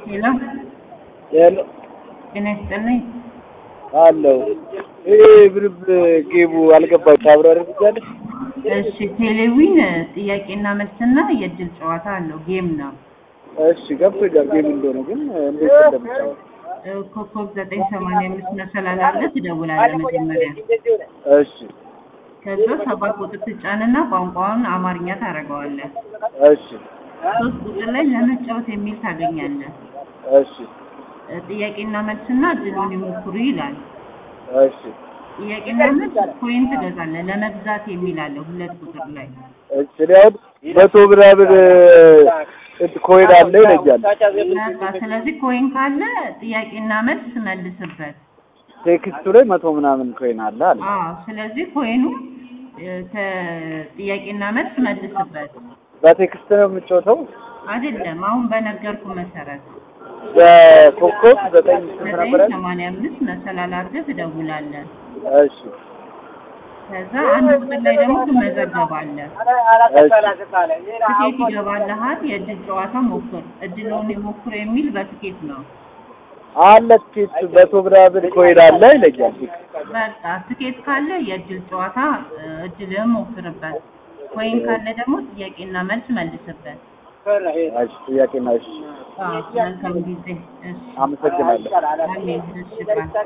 ሄሎ ሄሎ ጤና ይስጥልኝ። አለው ይሄ ብርብ ጌቡ አልገባኝ ታብራሪልኛለሽ? እሺ ቴሌዊን ጥያቄና መልስና የእድል ጨዋታ አለው ጌም ነው። እሺ ገብቶኛል ጌም እንደሆነ ግን እንዴት እንደምጫወት እ ኮከብ ዘጠኝ ሰማንያ አምስት መሰላል አለ ትደውላለህ መጀመሪያ። እሺ ከዛ ሰባት ቁጥር ትጫንና ቋንቋውን አማርኛ ታደርገዋለህ። እሺ ሶስት ቁጥር ላይ ለመጫወት የሚል ታገኛለህ። እሺ እ ጥያቄና መልስና እድሉን ይሞክሩ ይላል። እሺ ጥያቄና መልስ ኮይን ትገዛለህ። ለመግዛት የሚል አለ ሁለት ቁጥር ላይ እሺ እኔ አሁን መቶ ምናምን እንት ኮይን አለ ይለኛል። በቃ ስለዚህ ኮይን ካለ ጥያቄና መልስ መልስበት። ቴክስቱ ላይ መቶ ምናምን ኮይን አለ አለ። አዎ ስለዚህ ኮይኑ እ ከጥያቄና መልስ መልስበት። በቴክስት ነው የምጫወተው። አይደለም አሁን በነገርኩ መሰረት በኮከብ ዘጠኝ ስንት ዘጠኝ ነበረ? ሰማንያ አምስት መሰላል አድርገህ ትደውላለህ። እሺ ከዛ አንድ ቁጥር ላይ ደግሞ ትመዘገባለህ። ትኬት ይገባልሃል። የእድል ጨዋታ ሞክር፣ እድሉን ይሞክር የሚል በትኬት ነው። አለ ትኬት መቶ ምናምን ኮይን አለ ይለኛል። በቃ ትኬት ካለ የእድል ጨዋታ እ እድልህን ሞክርበት። ኮይን ካለ ደግሞ ጥያቄና መልስ መልስበት። እሺ ጥያቄና እሺ አዎ መልካም ጊዜ። እሺ አመሰግናለሁ። አሜን። እሺ ባይ